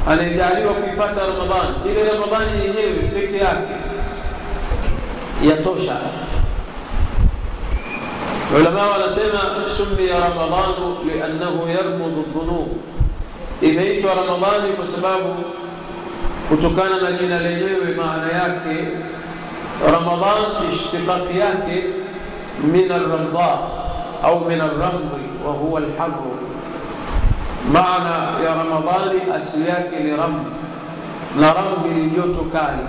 anayejaliwa kuipata Ramadhani, ile Ramadhani yenyewe peke yake yatosha. Ulama wanasema summiya Ramadhanu liannahu yarmudhu dhunub, imeitwa Ramadhani kwa sababu kutokana na jina lenyewe, maana yake Ramadhan ishtiqaqi yake min alramdha au min alramdi wa huwa alharru maana ya Ramadhani asili yake ni ramdhi, na ramdhi ni joto kali.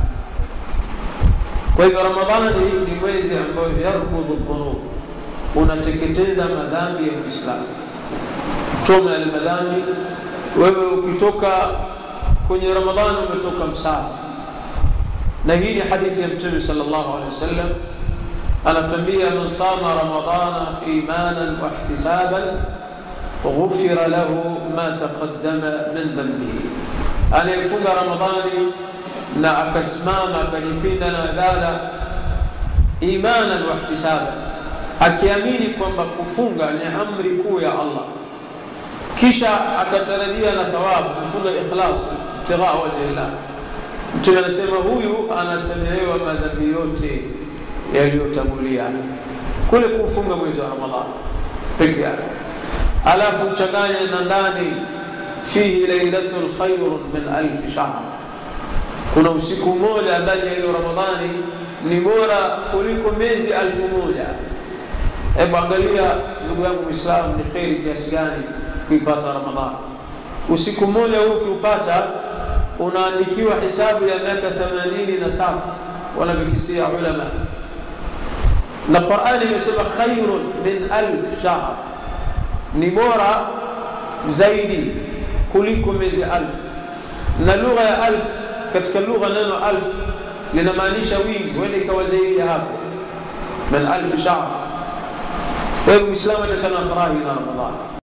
Kwa hivyo Ramadhani ni mwezi ambao yarkudhu dhunub, unateketeza madhambi ya Muislamu, choma yale madhambi. Wewe ukitoka kwenye Ramadhani umetoka msafi, na hii ni hadithi ya Mtume sallallahu alaihi wasallam anatuambia, man sama ramadana imanan wa ihtisaban ghufira lahu ma taqaddama min dhanbihi, anayefunga Ramadhani na akasimama akajipinda na dala imanan wa ihtisaban, akiamini kwamba kufunga ni amri kuu ya Allah, kisha akatarajia na thawabu, kufunga ikhlas, ibtighaa wajhillah. Mtume anasema huyu anasamehewa madhambi yote yaliyotangulia kule kufunga mwezi wa Ramadhani peke yake alafu uchanganye na ndani fihi lailatun khairun min alfi shahr, kuna usiku mmoja ndani ya hiyo Ramadhani ni bora kuliko miezi alfu moja. Hebu angalia ndugu yangu Muislamu, ni kheri kiasi gani kuipata Ramadhani. Usiku mmoja huu ukiupata, unaandikiwa hisabu ya miaka themanini na tatu wanavyokisia ulama, na Qurani imesema khairun min alf shahr ni bora zaidi kuliko miezi alf. Na lugha ya alf, katika lugha neno alf linamaanisha wingi, huenda ikawa zaidi ya hapo, min alf shahr. Kwa hiyo Muislamu atakana furahi na Ramadhani.